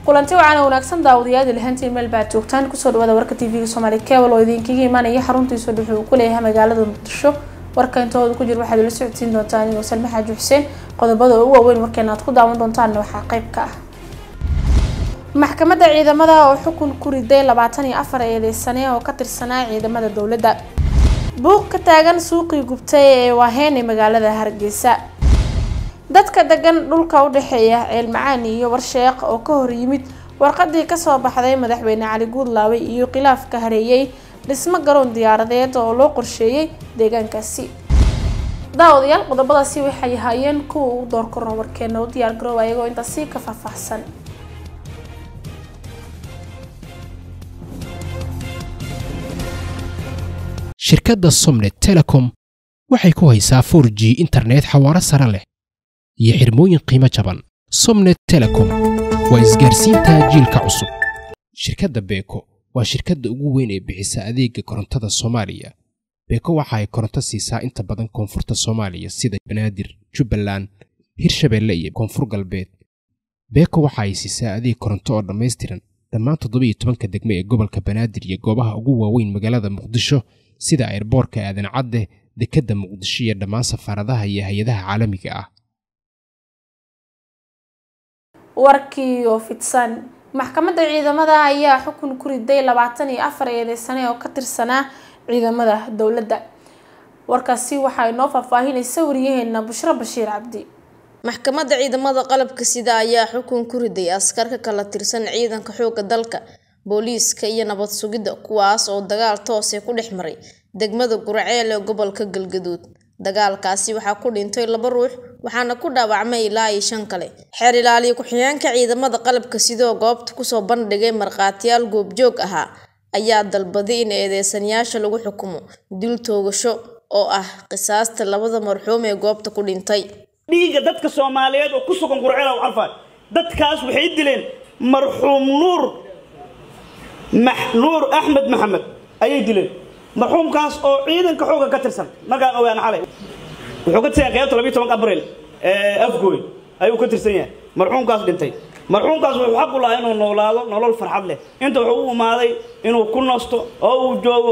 kulanti wacaana wanaagsan daawadayaal lahantiin meel baad joogtaan kusoo dhawaada warka tv-ga soomaali cable oo idinkaga imaanaya xaruntiisa dhuxu uu ku leeyahay magaalada muqdisho warka intooda ku jira waxaad ila socodsiin doontaan anigoo salme xaaji xuseen qodobada ugu waaweyn warkeena aad ku daawan doontaanna waxaa qayb ka ah maxkamadda ciidamada oo xukun ku riday labaatan iyo afar eedeysane oo ka tirsanaa ciidamada dowladda buuq ka taagan suuqii gubtay ee waaheen ee magaalada hargeysa dadka degan dhulka u dhexeeya ceelmacaan iyo warsheeq oo ka hor yimid warqadii kasoo baxday madaxweyne cali guudlaawe iyo khilaaf ka hareeyay dhismo garoon diyaaradeed oo loo qorsheeyey deegaankaasi daawadayaal qodobadaasi waxay ahaayeen kuwa ugu door korno warkeena u diyaar garoowa iyagoo intaasi ka faahfaahsan shirkadda somnet telecom waxay ku haysaa 4 g internet xawaaro sare leh iyo xirmooyin qiimo jaban somnet telecom waa isgaarsiinta jiilka cusub shirkadda beeko waa shirkadda ugu weyn ee bixisa adeega korontada soomaaliya beeko waxa ay koronto siisaa inta badan koonfurta soomaaliya sida banaadir jubbaland hirshabeelle iyo koonfur galbeed beeko waxa ay siisaa adeeg koronto oo dhammaystiran dhammaan toddobiyo tobanka degmo ee gobolka banaadir iyo goobaha ugu waaweyn magaalada muqdisho sida airboorka aadan cadde dekedda muqdisho iyo dhammaan safaaradaha iyo hay-adaha caalamiga ah warkii oo fidsan maxkamadda ciidamada ayaa xukun ku riday labaatan iyo afar eedeysane oo ka tirsanaa ciidamada dowladda warkaasi waxaa inoo faahfaahinaysa wariyaheena bushro bashiir cabdi maxkamadda ciidamada qalabka sida ayaa xukun ku riday askar ka kala tirsan ciidanka xoogga dalka booliiska iyo nabad sugidda kuwaas oo dagaal toose ku dhex maray degmada gurceel ee gobolka galgaduud dagaalkaasi waxaa ku dhintay laba ruux waxaana ku dhaawacmay ilaa iyo shan kale xeer ilaaliye ku-xigeenka ciidamada qalabka sidoo goobta kusoo bandhigay markhaatiyaal goobjoog ahaa ayaa dalbaday in eedeysanayaasha lagu xukumo dil toogasho oo ah qisaasta labada marxuum ee goobta ku dhintay dhiigga dadka soomaaliyeed oo ku sugan qurceel u carfaa dadkaas waxay dileen marxuum nuur nuur axmed maxamed ayay dileen marxuumkaas oo ciidanka xooga ka tirsan markaan ogaan xalay wuxuu ka tirsan qaybta labiyo tobanka abril ee afgooy ayuu ka tirsan yahay marxuumkaas dhintay marxuumkaas wuxuu xaq u lahaa inuu noolaado nolol farxad leh inta wuxuu u imaaday inuu ku nasto oo uu joogo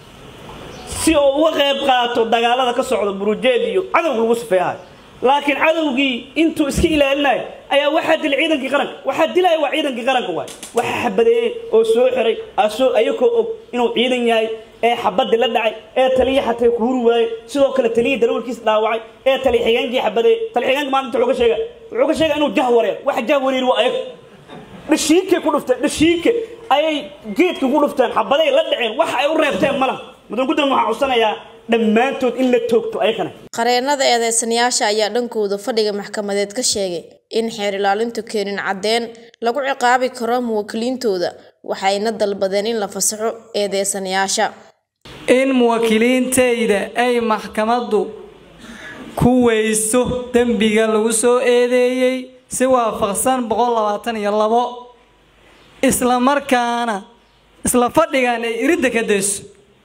si uu uga qayb qaato dagaalada ka socda burujeed iyo cadowga lagu sifeeyahay laakiin cadowgii intuu iska ilaalinayo ayaa waxaa dilay ciidankii qaranka waxaa dilaya waa ciidankii qaranka waay waxaa xabadeeyey oo soo xiray asoo ayakoo og inuu ciidan yahay ee xabadii la dhacay ee taliya xatay ku huri waayey sidoo kale taliya darawalkiisa dhaawacay ee taliya xigeenkii xabadeeyey taliya xigeenka maalinta wuxuu ka sheega wuxuu ka sheega inuu jah wareer waxa jah wareer waa ayaga dhashiikay ku dhufteen dhashiike ayay geedkii ku dhufteen xabaday la dhaceen waxa ay u reebteen malaha mudan guddan waxaa codsanayaa dhammaantood in la toogto ayakana qareenada eedeysanayaasha ayaa dhankooda fadhiga maxkamadeed ka sheegay in xeer ilaalintu keenin caddeen lagu ciqaabi karo muwaakiliintooda waxayna dalbadeen in la fasaxo eedeysanayaasha in muwaakiliintayda ay maxkamaddu ku weyso dembiga lagu soo eedeeyey si waafaqsan boqol labaatan iyo labo isla markaana isla fadhigan ay iridda ka dayso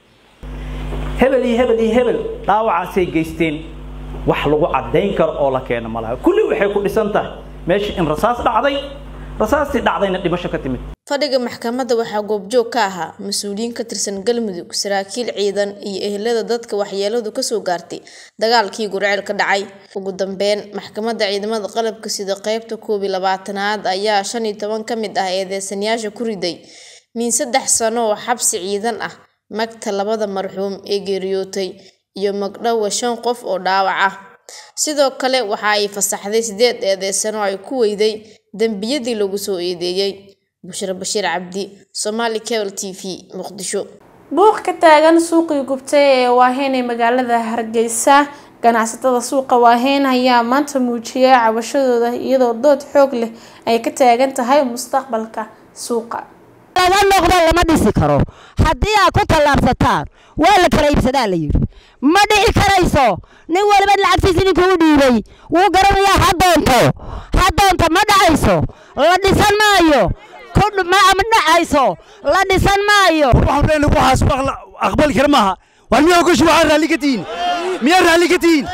hebel iyo hebel iyo hebel dhaawacaasay geysteen wax lagu caddayn karo oo la keeno malaha kulli waxay ku dhisan tahay meesha in rasaas dhacday rasaastii dhacdayna dhimasho ka timid fadhiga maxkamadda waxaa goobjoog ka ahaa mas-uuliyiin ka tirsan galmudug saraakiil ciidan iyo ehelada dadka waxyeeladu kasoo gaartay dagaalkii gurceel ka dhacay ugu dambeyn maxkamadda ciidamada qalabka sida qeybta koob iyo labaatanaad ayaa shan iyo toban ka mid ah eedeysanayaasha ku riday min saddex sano oo xabsi ciidan ah magta labada marxuum ee geeriyootay iyo magdhowa shan qof oo dhaawac ah sidoo kale waxa ay fasaxday sideed eedeysano ay ku weyday dembiyadii lagu soo eedeeyey bushra bashiir cabdi somaali cable t v muqdisho buuq ka taagan suuqii gubtay ee waaheen ee magaalada hargeysa ganacsatada suuqa waaheen ayaa maanta muujiyay cabashadooda iyadoo dood xoog leh ay ka taagan tahay mustaqbalka suuqa laga noqdo lama dhisi karo haddii aad ku tallaabsataan waa la kala iibsadaa la yidhi ma dhici karayso nin waliba lacagtiisa ninkuu dhiibay wuu garanayaa ha doonto ha doonto ma dhacayso la dhisan maayo ma dhacayso la dhisan maayo waxaan waxaas aqbali kara maaha war miyaa ogashi waxaa raalli ka tihiin miyaa raalli ka tihiin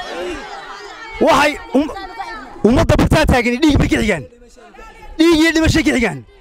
waxay ummadda bartaa taagani dhiig bay ka xigaan dhiig iyo dhimashay ka xigaan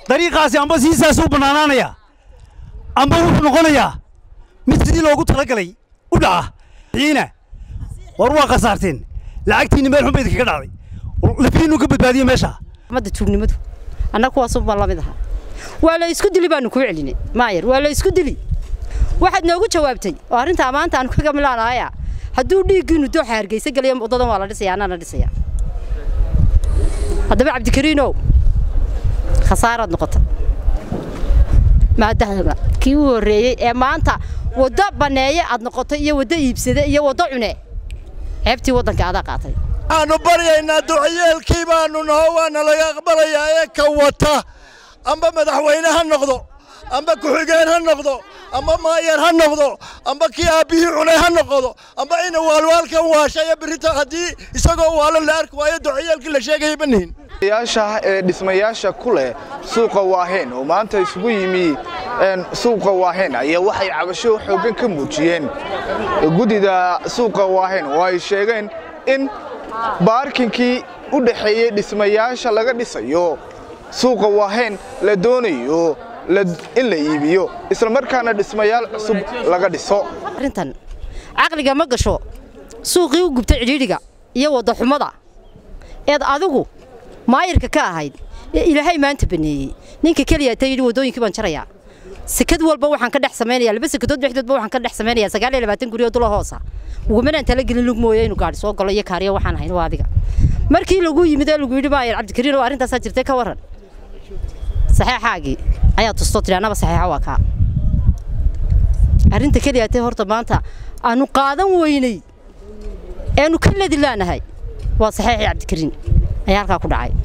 dariiqaasi amba siisaas u bannaanaanayaa amba wuxuu noqonayaa mid sidii loogu talagalay u dhaca xiina war waa khasaarteen lacagtiinni meel xun ba idinkaga dhacday lafiinnu ka badbaadiye meesha ummadda tuugnimadu annaga kuwaasuu baan la mid ahaa waa la isku dili baanu kuu celinay maayar waa la isku dili waxaad noogu jawaabtay oo arrintaa maanta aanu kaga milaanaya hadduu dhiiggiinu dooxa hargeysa gelaya waddadan waa la dhisaya annaana dhisaya haddaba cabdikariinow khasaaraad noqota maadaama kii u horreeyey ee maanta waddo banneeye aad noqotay iyo waddo iibsade iyo waddo cune ceebtii waddanka adaa qaatay waxaannu baryaynaa ducayeelkii baannu naho waana laga aqbalayaa ee ka wata amba madaxweyne ha noqdo amba ku-xigeen ha noqdo amba maayar ha noqdo amba kii aabbihii cunay ha noqdo amba ina waalwaalkan waashaya berrita haddii isagoo waalan la arki waayo ducayeelkii la sheegayay banihin yaasha ee dhismayaasha ku leh suuqa waaheen oo maanta isugu yimi suuqa waaheen ayaa waxay cabasho xooggan ka muujiyeen guddida suuqa waaheen oo ay sheegeen in baarkinkii u dhaxeeyey dhismayaasha laga dhisayo suuqa waaheen la doonayo in la iibiyo islamarkaana dhismayaal cusub laga dhiso arrintan caqliga ma gasho suuqii u gubtay cidhiidhiga iyo waddaxumada eed adigu maayirka ka ahayd ee ilaahay maanta baneeyey ninka keliya ta yidhi waddooyinkii baan jarayaa sekad walba waxaan ka dhex samaynayaa laba sekadood dhexdoodba waxaan ka dhex samaynayaa sagaal iyo labaatan guri oo dula hoosa ugumanaan tala gelin lug mooye inuu gaadhi soo galo iyo kaariyo waxaan ahayn waa adiga markii lagu yimid ee lagu yidhi maayir cabdikariin oo arrintaasaa jirtay ka warran saxeexaagii ayaa tustoo tidhi annaba saxeexa waa kaa arrinta keliya tay horta maanta aanu qaadan weynay eanu ka ladi laanahay waa saxeexii cabdikariin ayaa halkaa ku dhacay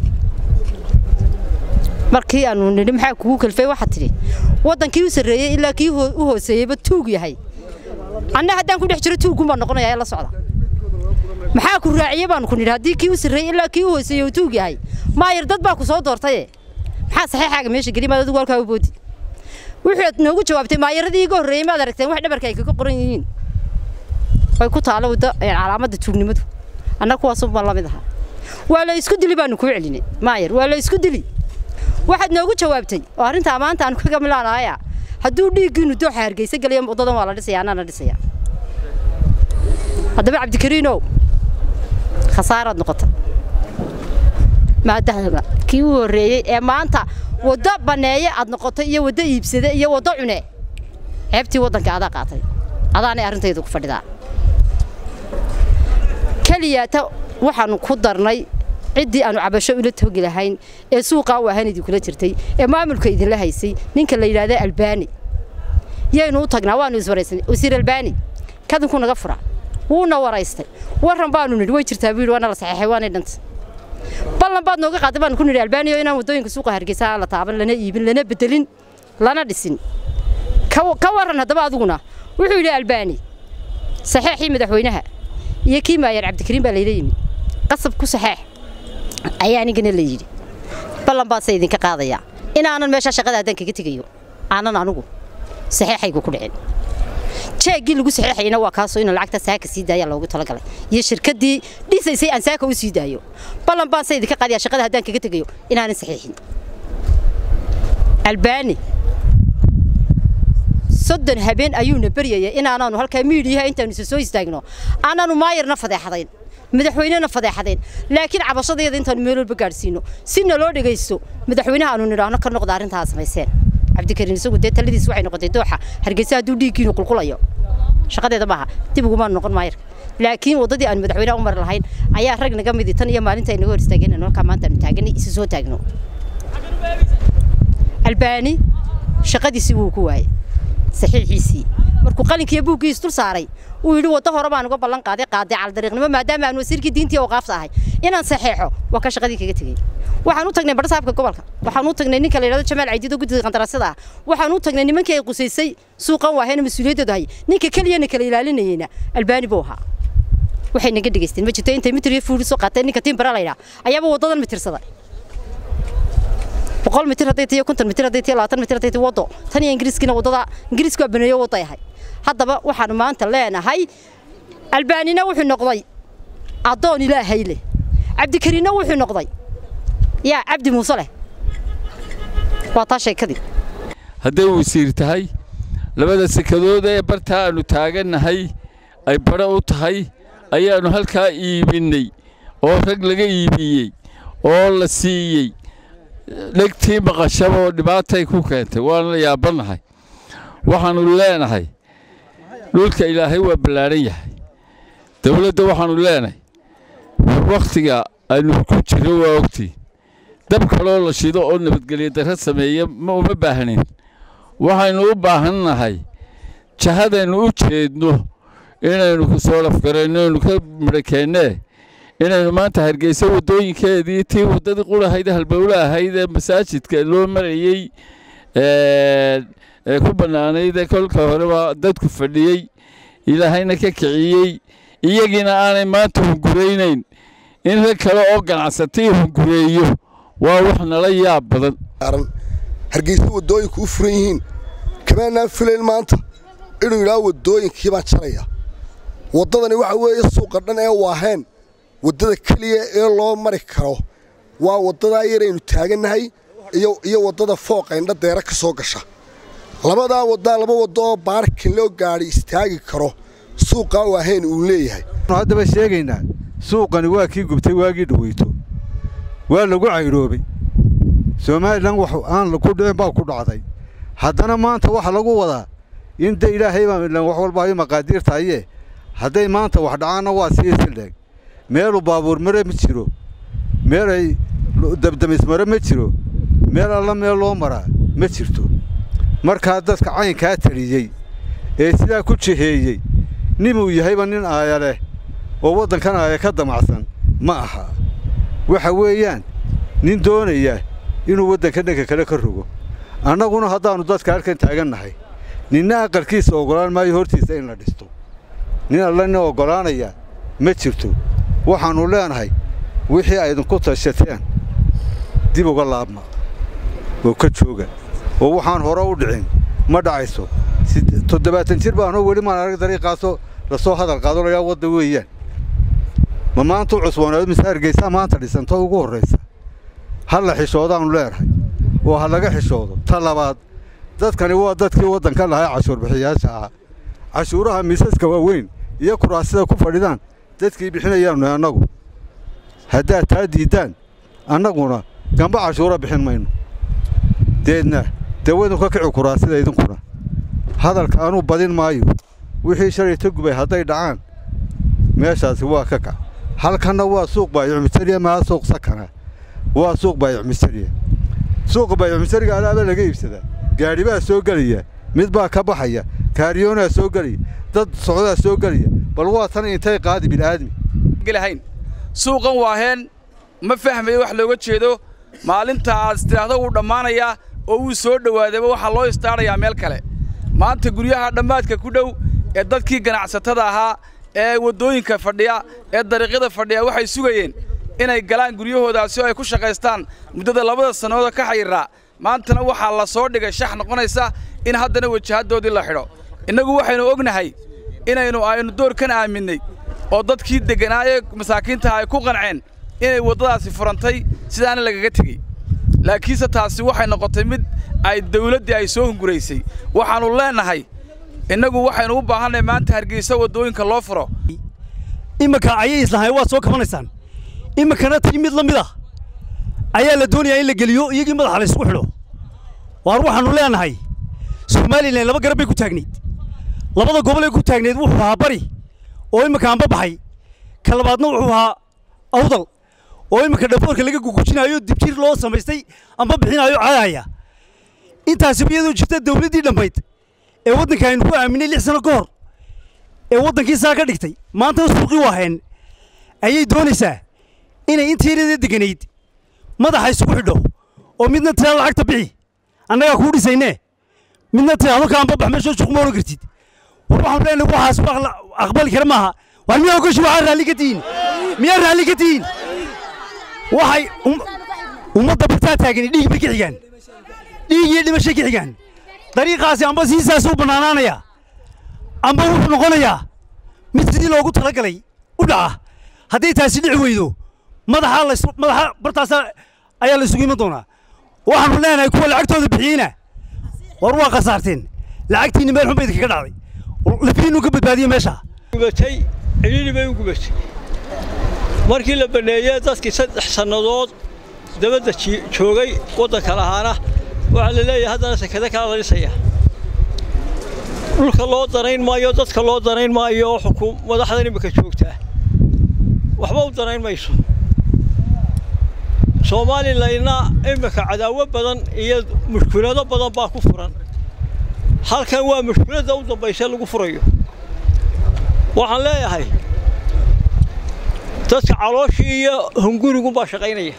markii aanu nidhi maxaa kugu kalfay waxaad tidhi waddankii u sarreeyey ilaa kii u hooseeyeyba tuug yahay anna haddaan ku dhex jiro tuuggun baan noqonayaa ee la socda maxaa ku raaciye baanu ku nidhi haddii kii u sarreeyey ilaa kii u hooseeyey uu tuug yahay maayar dad baa ku soo doortaye maxaa saxeexaaga meesha geli maad adigu halkaa u boodi wuxuud noogu jawaabtay maayaradii iga horreeyey maad aragteen wax dhabarka ay kaga qoran yihiin way ku taalo wadda calaamadda tuugnimadu annaga kuwaasuu baan la mid ahaa waa la isku dili baanu kuu celinay maayar waa la isku dili waxaad noogu jawaabtay oo arrintaa maanta aanu kaga milaanaya hadduu dhiiggiinu dooxa hargeysa gelaya waddadan waa la dhisaya annaana dhisaya haddaba cabdikariinow khasaaraad noqota maadaama kii u horreeyey ee maanta waddo banneeye aad noqotay iyo waddo iibsade iyo waddo cune ceebtii waddanka adaa qaatay adaanay arrintaydu ku fadhidaa keliyaata waxaanu ku darnay ciddii aanu cabasho ula toogi lahayn ee suuqaa u ahayn idinkula jirtay ee maamulka idinla haysay ninka la yidhaahda albaani yaynu u tagnaa waanu iswaraysanay wasiir albaani kadinku naga fura wuuna waraystay warran baanu nidhi way jirtaa buu yidhi waana la saxeexay waanay dhantay ballan baad nooga qaaday baanu ku nidhi albaaniyo inaan waddooyinka suuqa hargeysa aan la taaban lana iibin lana bedelin lana dhisin ka warran haddaba adiguna wuxuu yidhi albaani saxeexii madaxweynaha iyo kii maayar cabdikariin baa layla yimid qasab ku saxeex ayaa anigana la yidhi ballan baadse idinka qaadayaa inaanan meeshaa shaqada haddaan kaga tegayo aanan anugu saxeexaygu ku dhicin jeeggii lagu saxeexayna waa kaasoo in lacagta saaka sii daaya loogu talagalay iyo shirkaddii dhisaysay aan saaka u sii daayo ballan baadse idinka qaadayaa shaqada haddaan kaga tegayo inaanan saxeexin albaani soddon habeen ayuuna baryaya inaanaanu halkaa miidhiyaha intaanu isa soo istaagno aanaanu maayarna fadeexadayn madaxweynena fadeexadeen laakiin cabashadeeda intaanu meel walba gaadhsiino si naloo dhegaysto madaxweynaha aanu nidhaahno ka noqda arrintaa samayseen cabdikariin isagu dee taladiis waxay noqotay dooxa hargeysa hadduu dhiiggiinu qulqulayo shaqadeeda maaha dib ugumaanu noqon maayarka laakiin waddadii aanu madaxweynaha u mari lahayn ayaa rag naga midi tan iyo maalinta ay naga hor istaageen halkaa maanta aanu taaganay isa soo taagno albaani shaqadiisii wuu ku waayey saxiixiisii markuu qalinkiiyo buuggiis dul saaray uu yidhi waddo hore baan uga ballan qaaday qaaday caldariiqnimo maadaama aan wasiirkii diintii oo qaafta ahay inaan saxeexo waa ka shaqadii kaga tegey waxaan u tagnay barsaabka gobolka waxaan u tagnay ninka la yidhahdo jamaal caydido guddiga qandaraasyada ah waxaan u tagnay nimankii ay qusaysay suuqan waahayna mas-uuliyaddooda hay ninka keliyana kala ilaalinayeyna albaani buu ahaa waxay naga dhegaysteen ma jirto intay mitir iyo fuuri soo qaateen ninka timbara la yidhaha ayaaba waddadan mitirsaday boqol mitir hadday tahay konton mitir hadday tahay labaatan mitir hadday tahay waddo tan iyo ingiriiskina waddada ingiriisku waa baneeyo waddo ahay haddaba waxaanu maanta leenahay albaanina wuxuu noqday addoon ilaahay leh cabdikariinna wuxuu noqday yaa cabdi muuse leh waa taa sheekadii hadday wasiir tahay labada sekadood ee bartaa aannu taagannahay ay badho u tahay ayaannu halkaa iibinnay oo rag laga iibiyey oo la siiyey dhegtii maqashaba oo dhibaatay ku keentay waana la yaabannahay waxaannu leenahay dhulka ilaahay waa ballaadhan yahay dawladda waxaannu leenahay wakhtiga aynu ku jirro waa ogtii dab kaloo la shido oo nabadgelyo darro sameeya ma uma baahnin waxaynu u baahannahay jahadaynu u jeedno inaynu ku soo lafgarayno inaynu ka midhakeennee inaynu maanta hargeysa waddooyinkeedii tii waddadii qurahayd halbowle ahayd ee masaajidka loo marayey ee ku bannaanayd ee kolka horeba dadku fadhiyey ilaahayna ka kiciyey iyagiina aanay maanta hunguraynayn in rag kale oo ganacsatii hungureeyo waa wax nala yaab badan hargeysa waddooyinku u furan yihiin kamaanaan filayn maanta inuu yidhaha waddooyinkii baan jaraya waddadani waxa weeye suuqa dhan ee waaheen waddada keliya ee loo mari karo waa waddadaa yaraynu taagannahay iyo waddada fooqa indha deera ka soo gasha labadaa waddaa laba waddo oo baarkin loo gaadhi istaagi karo suuqaa waaheen uu leeyahay haddaba sheegaynaa suuqani waa kii gubtay waagii dhaweyto waa lagu caydhoobay somalilan wax aan ku dhicin baa ku dhacday haddana maanta waxa lagu wadaa in de ilaahay baa ilan wax walba ay maqaadiirtahaye hadday maanta wax dhacaanna waa sii sildheeg meelu baabuur mare ma jiro meel ay dabdamismare ma jiro meel alla meel loo maraa ma jirto markaa dadka caynkaa taliyey ee sidaa ku jiheeyey ninuu yahayba nin aaya leh oo waddankan aaya ka damacsan ma aha waxa weeyaan nin doonaya inuu waddanka dhanka kale ka rogo annaguna haddaannu dadka halkan taagannahay ninna aqalkiisa oggolaan maayo hortiisa in la dhisto nin alla nin oggolaanaya ma jirto waxaannu leenahay wixii aydinku tashateen dib uga laabma oo ka jooga oo waxaan hore u dhicin ma dhacayso toddobaatan jir baanoo weli maan arag dariiqaasoo lasoo hadal qaado layaa wadda weeyaan ma maanta u cusboonaado mise hargeysaa maanta dhisanta ugu horraysa ha la xishoodaannu leenahay oo ha laga xishoodo ta labaad dadkani waa dadkii waddanka lahaa cashuurbixiyaasha ah cashuuraha miisaska waaweyn iyo kuraasida ku fadhidaan dadkii bixinayaannu annagu haddaad taa diiddaan annaguna gamba cashuura bixin mayno deedna dee waynu ka kici kuraasida idinkuna hadalka anuu badin maayo wixii shalay ta gubay hadday dhacaan meeshaasi waa ka kac halkanna waa suuq baayucmisariya maa suuq sakana waa suuq baayucmisariya suuqa baayucmisariga alaaba laga iibsadaa gaadhi baa soo gelaya mid baa ka baxaya kaariyoonaa soo gelaya dad socdaa soo gelaya bal waa tan intay qaadi bil'aadmi gelahayn suuqan waaheen ma fahmayo wax looga jeedo maalinta aad istiraahdo wuu dhammaanayaa oo wuu soo dhowaadayba waxaa loo istaadhayaa meel kale maanta guryaha dhammaadka ku dhow ee dadkii ganacsatada ahaa ee waddooyinka fadhiya ee dariiqyada fadhiya waxay sugayeen inay galaan guryahoodaasi oo ay ku shaqaystaan muddada labada sannooda ka xayirraa maantana waxaa la soo dhigay shax noqonaysa in haddana wajahaddoodii la xidho innagu waxaynu ognahay inaynu aynu doorkan aaminnay oo dadkii degganaa ee masaakiintaha ay ku qanceen inay waddadaasi furantay sidaana lagaga tegey laakiinse taasi waxay noqotay mid ay dawladdii ay soo hunguraysay waxaannu leennahay innagu waxaynu u baahannahay maanta hargeysa waddooyinka loo furo iminka ayay islahay waad soo kabanaysaan iminkana tii mid la mid ah ayaa la doonayaa in la geliyo iyagii madaxa la isugu xidho waar waxaannu leenahay somalilan laba garab bay ku taagnayd labada gobol ee ku taagnayd wuxuu ahaa bari oo iminka anba baxay ka labaadna wuxuu ahaa awdal oo iminka dhafoorka laga gugujinaayo dibjir loo samaystay amba bixinaayo caadaya intaasiba iyadoo jirta dawladdii dhammayd ee waddanka aynu ku aaminay lix sano ka hor ee waddankii saa ka dhigtay maantana suuqii waaheen ayay doonaysaa inay intiirada deganayd madaxa isugu xidho oo midna tiraa lacagta bixi annagaa kuu dhisaynee midna tiraahdo kaanba bax meesha suuq ma oran kartid war waxaan leenahay waxaas wax la aqbali kara maaha war miyaa ogashi waxaa raalli ka tihiin miyaa raalli ka tihiin waxay ummadda bartaa taagani dhiig bay ka xigaan dhiig iyo dhimashay ka xigaan dariiqaasi amba siisaas u bannaanaanaya amba wuxuu noqonayaa mid sidii loogu talagalay u dhaca hadday taasi dhici weydo madaxa la madaxa bartaasa ayaa la isugu iman doonaa waxaanu leenahay kuwa lacagtooda bixiyeyna war waa khasaarteen lacagtiinni meel xun ba idinkaga dhacday lafihiinnu ka badbaadiye meesha gubatay cidhiidhi bay u gubatay markii la banneeyey dadkii saddex sannadood dabadda joogay waddanka lahaana waxaa la leeyahay haddana sekada kala la dhisaya dhulka loo danayn maayo dadka loo danayn maayo oo xukuum madaxdan imika joogtaa waxba u danayn mayso soomalilayna imika cadaawo badan iyo mushkulado badan baa ku furan halkan waa mushkuladda u dambaysa lagu furayo waxaan leeyahay dadka calooshii iyo hungurigunbaa shaqaynaya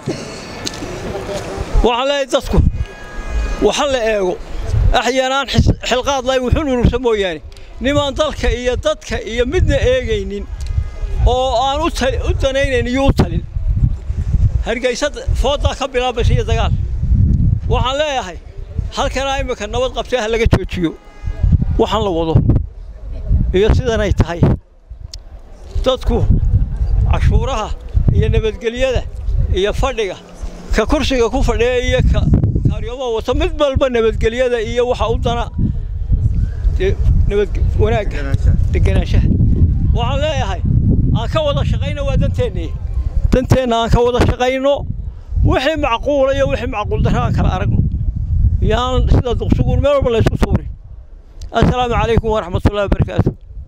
waxaan leeyahay dadku waxa la eego axyaanaan xilqaad lahayn wuxuu nurursa mooyaane nimaan dalka iyo dadka iyo midna eegaynin oo aan u danaynayn iyo u talin hargeysa fooddaa ka bilaabaysa iyo dagaal waxaan leeyahay halkanaa imika nabad qabtay ha laga joojiyo waxaan la wado iyo sidanay tahay dadku cashuuraha iyo nabadgelyada iyo fadhiga ka kursiga ku fadhiya iyo ka kaaryooma wata mid walba nabadgelyada iyo waxa u dana nabad wanaagga degenaanshaha waxaan leeyahay aan ka wada shaqayno waa danteennii danteenna aan ka wada shaqayno wixii macquula iyo wixii macquul darra aan kala aragno yaan sida duqsuguun meel walba laysku tuurin assalaamu calaykum waraxmatullahi wabarakaatu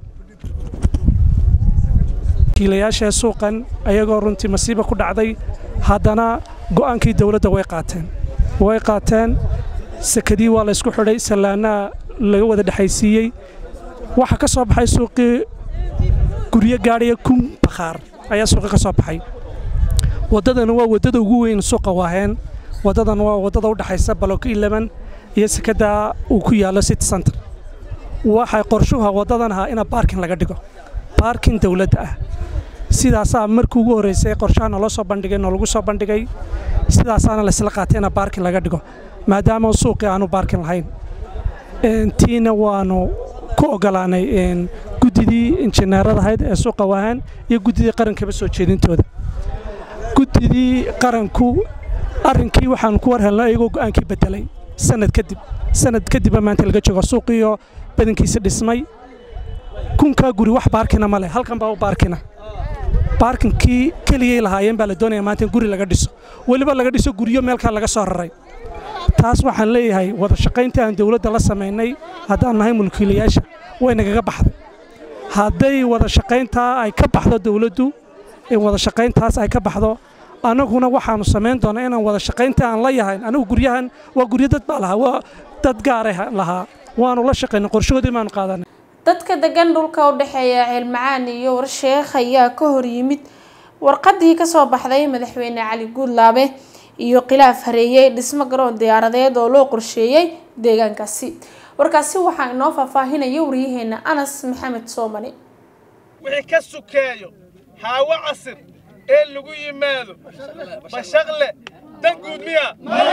kiilayaasha suuqan ayagoo runtii masiiba ku dhacday haddana go'aankii dawladda way qaateen way qaateen sekadii waa laysku xidhay sallaanaa laga wada dhexaysiiyey waxaa ka soo baxay suuqii guryo gaadhaya kun bakhaar ayaa suuqii ka soo baxay waddadana waa waddada ugu weyn suuqa waaheen waddadan waa waddada u dhexaysa baloko ilaban iyo sekada uu ku yaallo city center waxay qorshuha waddadan ahaa ina baarkin laga dhigo baarkin dawladda ah sidaasaa markii ugu horraysay qorshaha naloo soo bandhigay noolagu soo bandhigay sidaasaana laysla qaatay ina baarkin laga dhigo maadaama suuqii aanu baarkin lahayn tiina waanu ku ogolaanay guddidii injineerada ahayd ee suuqa waahaan iyo guddidii qarankaba soo jeedintooda guddidii qaranku arrinkii waxaanu ku war helnay iyagoo go'aankii beddelay sanad kadib sanad kadibba maanta laga joogo suuqiiyo badankiisa dhismay kunkaa guri wax baarkina ma leh halkan baa u baarkina baarkinkii keligay lahaayeen baa la doonaya maanta in guri laga dhiso weliba laga dhiso guryo meelkaa laga soo raray taas waxaan leeyahay wada shaqayntii aan dawladda la samaynay haddaan nahay mulkiilayaasha way nagaga baxday hadday wada shaqayntaa ay ka baxdo dawladdu in wada shaqayntaas ay ka baxdo annaguna waxaanu samayn doonaa inaan wada shaqaynta aan la yahayn anigu guryahan waa guryo dad baa lahaa waa dad gaaray lahaa waanu la shaqaynay qorshahoodii baanu qaadanay dadka degan dhulka u dhexeeya ceelmacaan iyo warsheekh ayaa ka hor yimid warqadii kasoo baxday madaxweyne cali guudlaabe iyo khilaaf hareeyey dhismo garoon diyaaradeed oo loo qorsheeyey deegaankaasi warkaasi waxaa inoo faahfaahinaya waryaheena anas maxamed soomani wixii ka sukeeyo haawo casir ee lagu yimaado bashaqle dan guud miya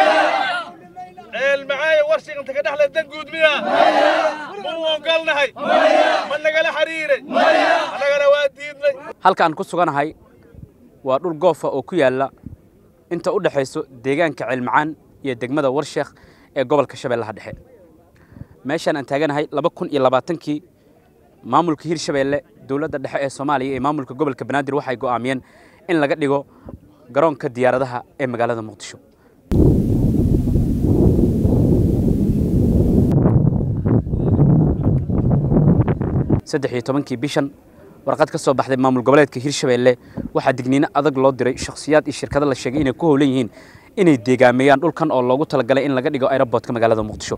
ceel macaayo warshiganta ka dhexle dan guud miya ma u ogolnahay ma nagala xiriiray annagana waa diidnay halkaan ku suganahay waa dhul goofa oo ku yaalla inta u dhexayso deegaanka ceelmacaan iyo degmada warsheekh ee gobolka shabeellaha dhexe meeshaan aan taaganahay laba kun iyo labaatankii maamulka hirshabeelle dowladda dhexe ee soomaaliya iyo maamulka gobolka banaadir waxay go'aamiyeen in laga dhigo garoonka diyaaradaha ee magaalada muqdisho saddex iyo tobankii bishan warqad ka soo baxday maamul goboleedka hirshabeelle waxaa digniino adag loo diray shakhsiyaad iyo shirkado la sheegay inay ku howlan yihiin inay deegaameeyaan dhulkan oo loogu talagalay in laga dhigo aeroboortka magaalada muqdisho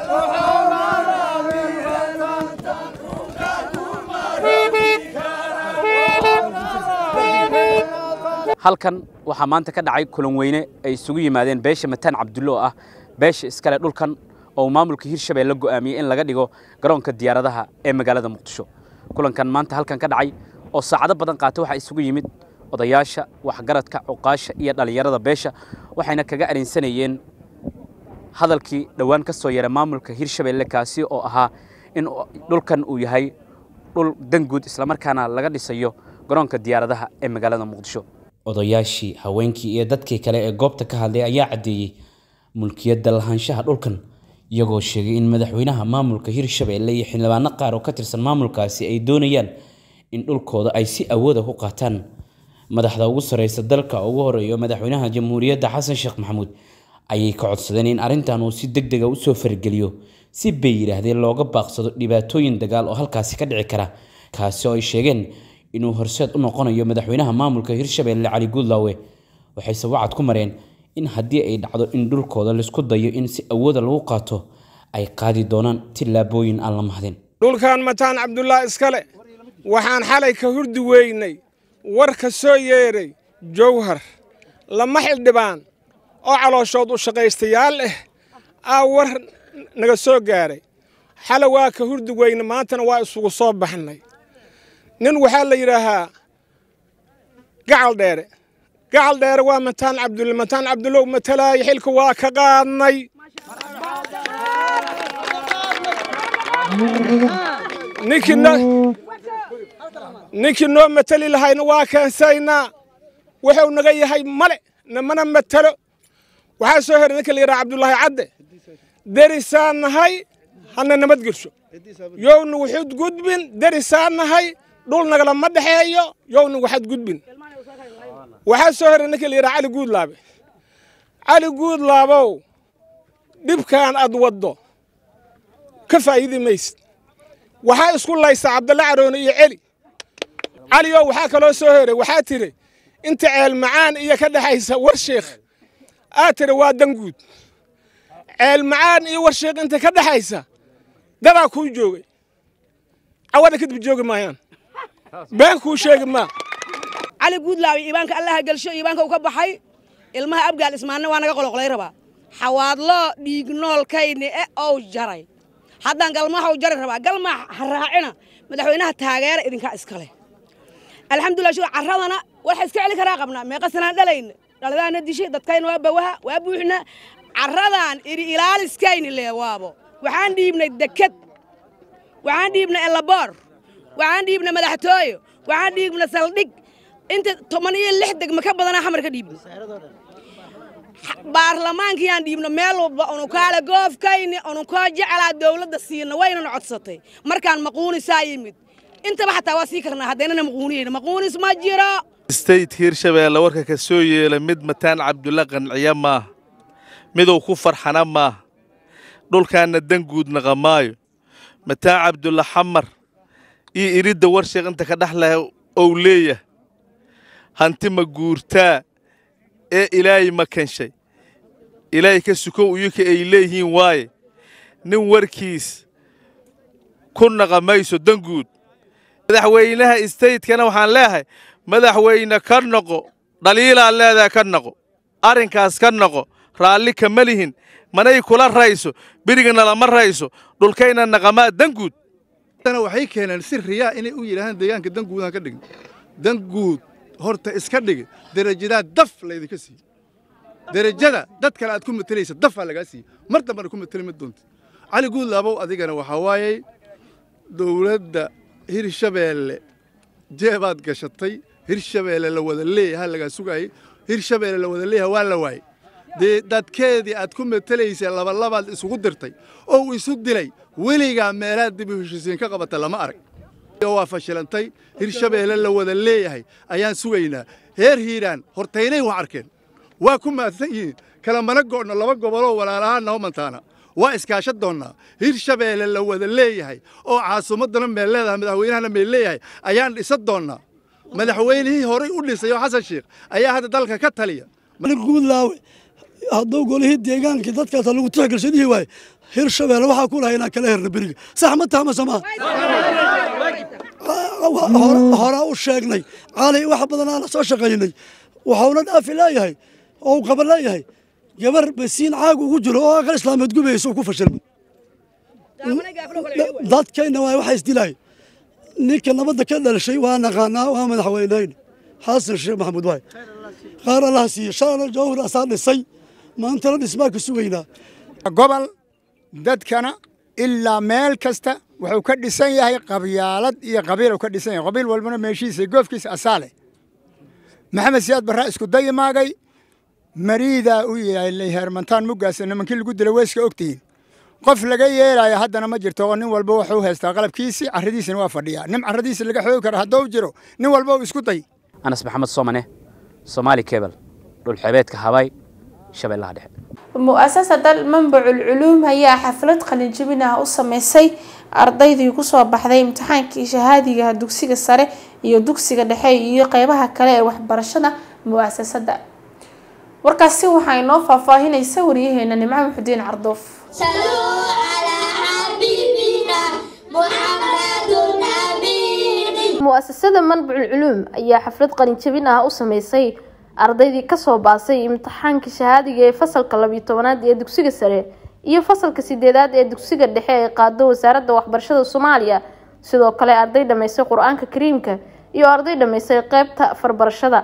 halkan waxaa maanta ka dhacay kulan weyne ay isugu yimaadeen beesha mataan cabdulle oo ah beesha iskale dhulkan oo maamulka hirshabeelle go'aamiyey in laga dhigo garoonka diyaaradaha ee magaalada muqdisho kulankan maanta halkan ka dhacay oo saacado badan qaata waxaa isugu yimid odayaasha waxgaradka cuqaasha iyo dhallinyarada beesha waxayna kaga arinsanayeen hadalkii dhowaan ka soo yaray maamulka hirshabeelle kaasi oo ahaa in dhulkan uu yahay dhul danguud islamarkaana laga dhisayo garoonka diyaaradaha ee magaalada muqdisho odayaashii haweenkii iyo dadkii kale ee goobta ka hadlay ayaa caddeeyey mulkiyadda lahaanshaha dhulkan iyagoo sheegay in madaxweynaha maamulka hirshabeelle iyo xildhibaano qaar oo ka tirsan maamulkaasi ay doonayaan in dhulkooda ay si awooda ku qaataan madaxda ugu sareysa dalka ugu horeeyo madaxweynaha jamhuuriyadda xasan sheekh maxamuud ayay ka codsadeen in arrintan uu si deg dega usoo fargeliyo si bay yidhaahdeen looga baaqsado dhibaatooyin dagaal oo halkaasi ka dhici kara kaasi oo ay sheegeen inuu horseed u noqonayo madaxweynaha maamulka hirshabeelle cali guudlaawe waxayse wacad ku mareen in haddii ay dhacdo in dhulkooda laisku dayo in si awooda lagu qaato ay qaadi doonaan tillaabooyin aan la mahdin dhulkan mataan cabdullah iskale waxaan xalay ka hurdi weynay war ka soo yeedhay jowhar lama xildhibaan oo calooshood u shaqaystayaal ah aa war naga soo gaaray xale waa ka hurdi weyne maantana waa isugu soo baxnay nin waxaa la yidhaahaa gacal dheere gacal dheere waa mataan cabdulle mataan cabdullow matalaaya xilka waa ka qaadnay ninkii noo ninkii noo matali lahayna waa keensaynaa wuxuu naga yahay male namana matalo waxaa soo heray ninka la yidhaha cabdullaahi cadde derisaan nahay hana nabad gelsho yowna waxud gudbin derisaan nahay dhul nagalama dhexeeyo yowna waxaad gudbin waxaa soo heray ninka la yidhaha cali guudlaabe cali guudlaabow dhibkaan aad waddo ka faa'iidi maysid waxaa isku laysaa cabdalle caroone iyo celi caliyow waxaa kaloo soo heray waxaa tiri inta ceel macaan iyo ka dhexaysa warsheekh aad tiri waa danguud ceel macaan iyo warsheekh inta ka dhexaysa dadaa kuu joogay cawada kadib joogi maayaan been kuu sheegi maa cali guudlaawi iibaanka allaha gelsho iibaanka uu ka baxay ilmaha abgaal ismaanna waa naga qoloqlay rabaa xawaadloo dhiignoolkayni e ow jaray haddaan galmaha u jari rabaa galmaa ha raacina madaxweynaha taageera idinkaa iskale alxamdulilah shuga carradana waxa iska celi karaa qabnaa meeqa sanaan dhalayna dhaladaana dishay dadkayna waa bawaha waa buuxna carradan iri ilaaliskayni lee waabo waxaan dhiibnay deked waxaan dhiibnay elaboor waxaan dhiibnay madaxtooyo waxaan dhiibnay saldhig inta toban iyo lix degma ka badanaa xamar ka dhiibnay baarlamaankiyaan dhiibno meel walba unukaale goofkayni ununkoo jecelaa dowladda siina waynana codsatay markaan maquunisaa yimid intaba xataa waa sii karnaa haddaynana maquuniyeyna maquunis ma jiro state hirshabeelle warka ka soo yeela mid mataan cabdulla qanciya maaha miduu ku farxana maaha dhulkaanna danguud naqa maayo mataan cabdulla xamar iyo iridda warsheekh inta ka dhex leh ou leeyahay hanti ma guurtaa ee ilaahay ma kanshay ilaahay ka sukow iyuka ay leeyihiin waaye nin warkiis ku naqa mayso danguud madaxweynaha istaytkana waxaan leeyahay madaxweyne ka noqo dhaliilaan leedahay ka noqo arrinkaas ka noqo raalli kama lihin manay kula rayso berigana lama rayso dhulkayna naqamaa danguud waxay keeneen si riyaa inay u yidhaahaan deegaanka danguudaan ka dhigin danguud horta iska dhigi derajadaa daf laydinka siiye derajada dad kale aad ku matelaysa dafaa lagaa siiye mar dambana ku mateli ma doonta cali guudlaabow adigana waxaa waayey dowladda hirshabeelle jeebaad gashatay hirshabeelle la wada leeyaha lagaa sugaayey hirshabeelle la wada leeyaha waa la waayey dee dadkeedii aad ku matelaysay labalabaad isugu dirtay oo uu isu dilay weligaa meelaad dib u heshisiin ka qabata lama arag waa fashilantay hirshabeelle la wada leeyahay ayaan sugaynaa heer hiiraan hortaynay waa arkeen waa ku maadsan yihiin kala mana go'no laba goboloo walaalahaan noo mantaana waa iskaasha doonnaa hirshabeelle la wada leeyahay oo caasimaddana meel leedahay madaxweynahana meel leeyahay ayaan dhisa doonnaa madaxweynihii horay u dhisay oo xasan sheekh ayaa hadda dalka ka taliya guudlaawe hadduu golihii deegaankii dadkaas lagu tixgelshadihii waaye hirshabeelle waxaa ku lahay inaan kala herna beriga sax ma taha mase maa horaa u sheegnay cali wax badanaa la soo shaqaynay waxauna dhaafi leeyahay oo uu qaban leeyahay gabar basiin caag ugu jiro oo aqal islaameed gubaysa uu ku fashilmay dadkayna waa waxa isdilaay ninka nabadda ka dhalashay waa naqaanaa waa madaxweyneyne xasan sheekh maxamuud waay qaar allaha siiye shalana jawhar asaa dhisay maantana dhismaa ka sugaynaa gobol dadkana ilaa meel kasta wuxuu ka dhisan yahay qabyaalad iyo qabiil ka dhisan yahay qabiil walbana meeshiisa goofkiisa asaale maxamed siyaad barraa isku dayimaagay mariidaa u yeelay heermantaan muggaasa nimankii lagu dila weyska ogtihiin qof laga yeelaayo haddana ma jirto oo nin walba wuxuu haystaa qalabkiisii carradiisina waa fadhiyaa nin carradiisa laga xoogi karo hadduu jiro nin walba uu isku day anas maxamed soomane soomaali kebel dhulxebeedka habay shabeellaha dhexe mu'asasada manbacul culuum ayaa xaflad qalinjibin ah u sameysay ardaydii kusoo baxday imtixaankii shahaadiga dugsiga sare iyo dugsiga dhexe iyo qeybaha kale ee waxbarashada mu'asasada warkaasi waxaa inoo faahfaahinaysa waryaheena nimco muxudiin cardoof mu'asasada manbacul culuum ayaa xaflad qalinjabin ah u sameysay ardaydii kasoo baasay imtixaankii shahaadiga ee fasalka labiyo tobanaad ee dugsiga sare iyo fasalka sideedaad ee dugsiga dhexe ee qaado wasaaradda waxbarashada soomaaliya sidoo kale arday dhammaysay qur-aanka kariimka iyo arday dhammaysay qeybta farbarashada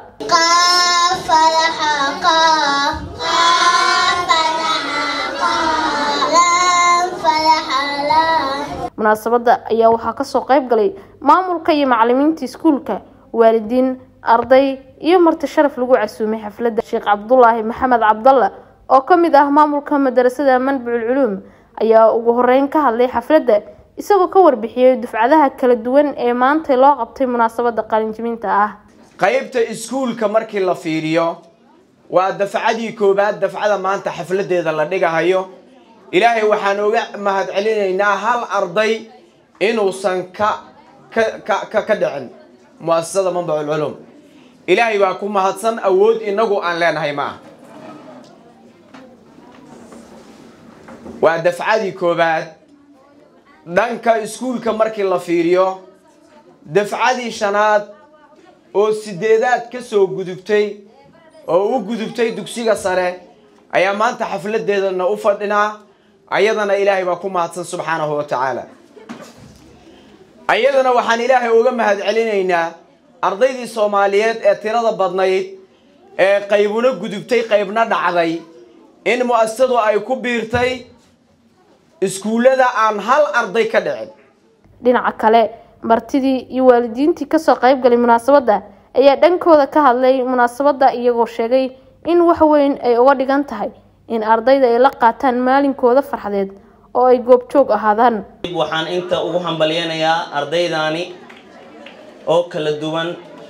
munaasabada ayaa waxaa kasoo qeyb galay maamulka iyo macalimiinta iskuulka waalidiin arday iyo marti sharaf lagu casuumay xafladda sheekh cabdulaahi maxamed cabdalla oo ka mid ah maamulka madarasada manbacul culuum ayaa ugu horeyn ka hadlay xafladda isagoo ka warbixiyey dufcadaha kala duwan ee maanta loo qabtay munaasabada qalinjibinta ah qaybta iskuulka markii la fiiriyo waa dafcadii koowaad dafcada maanta xafladeeda la dhigahayo ilaahay waxaan uga mahad celinaynaa hal arday inuusan ka ka ka dhicin muasasada manbacul culuum ilaahay baa ku mahadsan awood inagu aan leenahay ma ah waa dafcadii koowaad dhanka iskuulka markii la fiiriyo dafcadii shanaad oo sideedaad ka soo gudubtay oo u gudubtay dugsiga sare ayaa maanta xafladeedana u fadhinaa ayadana ilaahay baa ku mahadsan subxaanahu wa tacaala ayadana waxaan ilaahay uga mahad celinaynaa ardaydii soomaaliyeed ee tirada badnayd ee qaybuna gudubtay qaybna dhacday in mu'asasadu ay ku biirtay iskuullada aan hal arday ka dhicin dhinaca kale martidii iyo waalidiintii kasoo qeyb galay munaasabadda ayaa dhankooda ka hadlay munaasabadda iyagoo sheegay in wax weyn ay uga dhigan tahay in ardayda ay la qaataan maalinkooda farxadeed oo ay goobjoog ahaadaan waxaan inta ugu hambalyanayaa ardaydaani oo kala duwan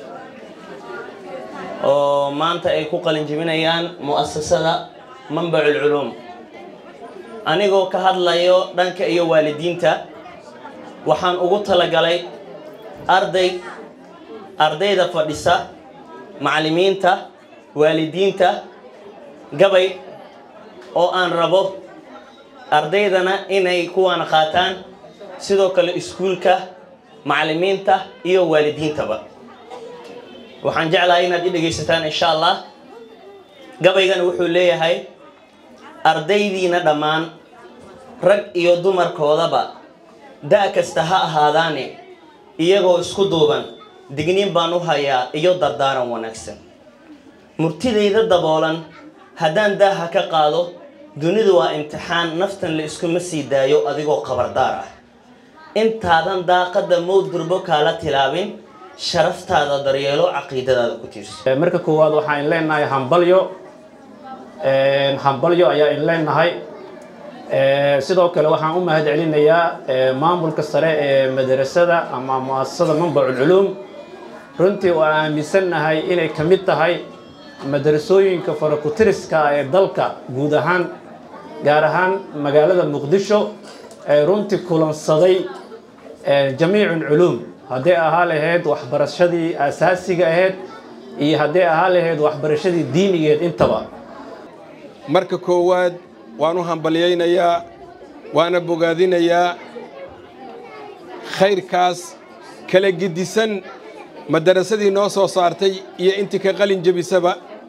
oo maanta ay ku qalin jebinayaan mu'asasada manbacul culuum anigoo ka hadlayo dhanka iyo waalidiinta waxaan ugu talagalay arday ardayda fadhisa macallimiinta waalidiinta gabay oo aan rabo ardaydana inay kuwaana qaataan sidoo kale iskuulka macallimiinta iyo waalidiintaba waxaan jeclahay inaad i dhegaysataan insha allah gabaygana wuxuu leeyahay ardaydiina dhammaan rag iyo dumarkoodaba da' kasta ha ahaadaane iyagoo isku duuban digniin baan u hayaa iyo dardaaran wanaagsan murtidayda daboolan haddaan daaha ka qaado dunidu waa imtixaan naftan la iskuma sii daayo adigoo qabardaar ah intaadan daaqadda mowd durbo kaala tilaabin sharaftaada daryeelo caqiidadaada ku tiirso marka koowaad waxaan in leenahay hambalyo hambalyo ayaa in leenahay sidoo kale waxaan u mahad celinayaa maamulka sare ee madarasada ama mu'asasada manbacul culuum runtii oo aaminsannahay inay ka mid tahay madarasooyinka farakutiriska ee dalka guud ahaan gaar ahaan magaalada muqdisho ee runtii kulansaday jamiicun culuum hadday ahaa lahayd waxbarashadii asaasiga ahayd iyo hadday ahaa lahayd waxbarashadii diinigeed intaba marka koowaad waan u hambalyaynayaa waana bogaadinayaa khayrkaas kala gedisan madarasadii noo soo saartay iyo intii ka qalin jebisaba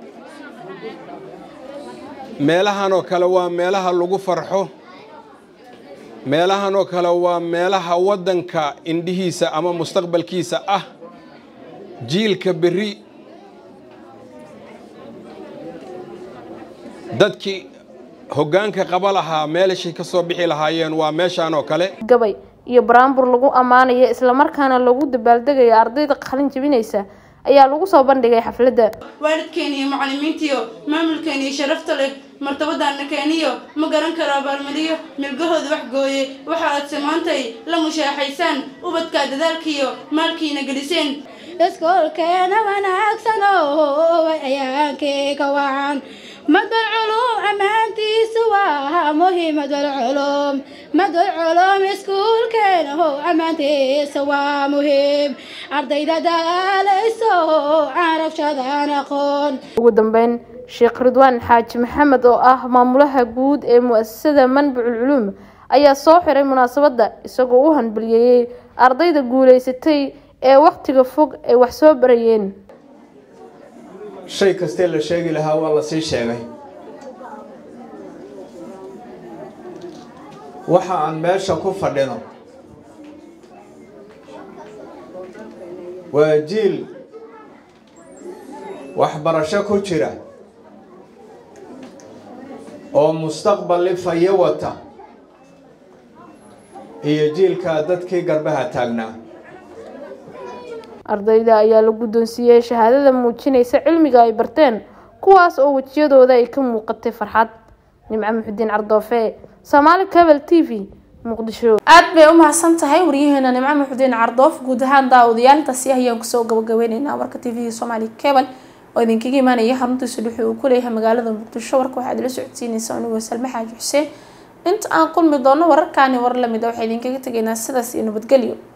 meelahanoo kale waa meelaha lagu farxo meelahanoo kale waa meelaha waddanka indhihiisa ama mustaqbalkiisa ah jiilka berri dadkii hoggaanka qaba lahaa meelashay ka soo bixi lahaayeen waa meeshaan oo kale gabay iyo baraambur lagu ammaanayo islamarkaana lagu dabaaldegayo ardayda qalin jebinaysa ayaa lagu soo bandhigay xafladda waalidkeena iyo macallimiintiyo maamulkeena iyo sharafta leh martabadaana keeniyo ma garan karo abaalmariyo milgahooda wax gooye waxa aad samaantay la mushaaxaysaan ubadkaa dadaalkiiyo maalkiina geliseen iskoolkeena wanaagsan oo ayaankeyga wacan madal culum ammaantiisu waa muhiimadal culum madal culum iskuulkeena ho ammaantiisa waa muhiim ardayda daalayso aan rabshadaan aqoon ugu dambeyn sheekh ridwaan xaaji maxamed oo ah maamulaha guud ee mu-asasada manbacul culuum ayaa soo xiray munaasabadda isagoo u hanbaliyeeyey ardayda guulaysatay ee wakhtiga fog ay wax soo barayeen shay kastee la sheegi lahaa waa la sii sheegay waxa aan meesha ku fadhino waa jiil waxbarasho ku jira oo mustaqbal ifayo wata iyo jiilkaa dadkii garbaha taagnaa ardayda ayaa la guddoonsiiyey shahaadada muujinaysa cilmiga ay barteen kuwaas oo wejiyadooda ay ka muuqatay farxad nimco muxudiin cardoofe soomaali cable t v muqdisho aad bay u mahadsan tahay waryaheena nimco muxudiin cardoof guud ahaan daawadayaal intaasi ayaan kusoo gabagabeyneynaa warka t v soomaali cable oo idinkaga imaanaya xaruntiisa dhuxi uu ku leeyahay magaalada muqdisho warka waxaad ila socodsiinaysaa anigoo salme xaaji xuseen inta aan kulmi doono wararkaani war lamid a waxaa idinkaga tegaynaa sidaas iyo nabadgelyo